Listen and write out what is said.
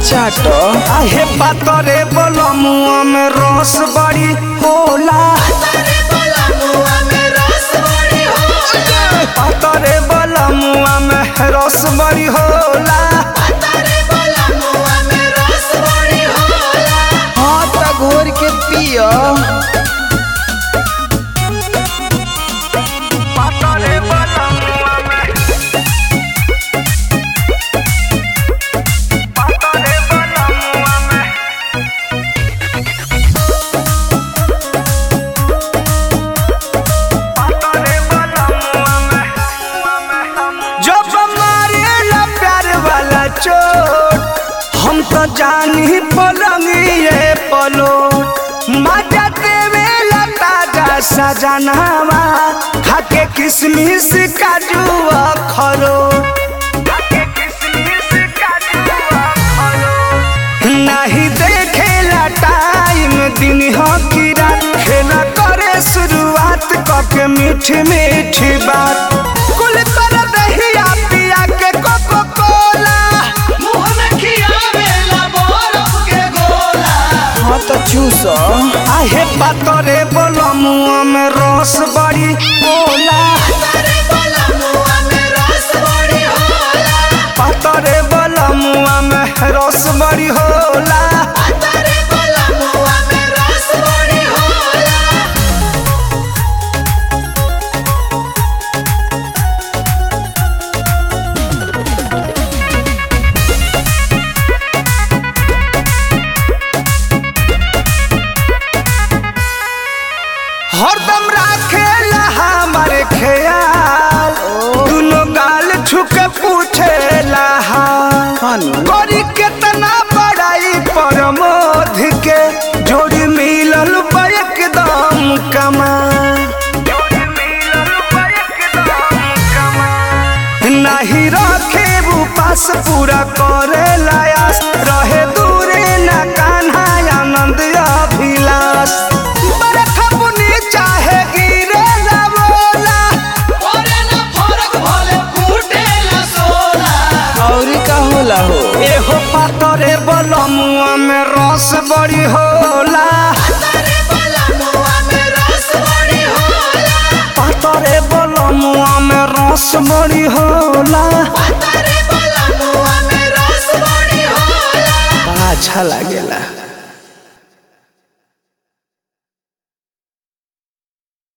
चाट आहे पातरे बलमुआ में रस बड़ी होला पातरे बलमुआ में रस बड़ी होला हाँ त घोर के पियो पातरे बलमुआ में पातरे बलमुआ में पातरे बलमुआ में जब मारेला प्यार वाला चोट हम तो जानी पलंगिए पलो मजा देवेला ताजा सजनावा खाके किसमिस काजू खरो नहीं देखेला टाइम दिन हो की रात खेला करे शुरुआत कके मीठी मीठी बात कुल कर दहिया पिया के कोको कोला मुंह में खियावेला बरफ के गोला हाँ त चूस आहे पातरे बलमुआ में रस बड़ी होला पातरे बलमुआ में रस बड़ी होला हरदम राखेला हमारे ख्याल दुनो गाल छुके पूछेला हाल खानु करी केतना बड़ाई परमोध के जोड़ी मिलल बा एकदम कमाल नहीं रखे वो पास पूरा करे लायास रहे दूरे न कान्हा आनंद अभिलाष बरखा बुनी चाहे गिरे ना बोला और का होला हो एहो पातरे बलमुआ में रस बड़ी होला पातरे बलमुआ में रस बड़ी होला बड़ा अच्छा लागेला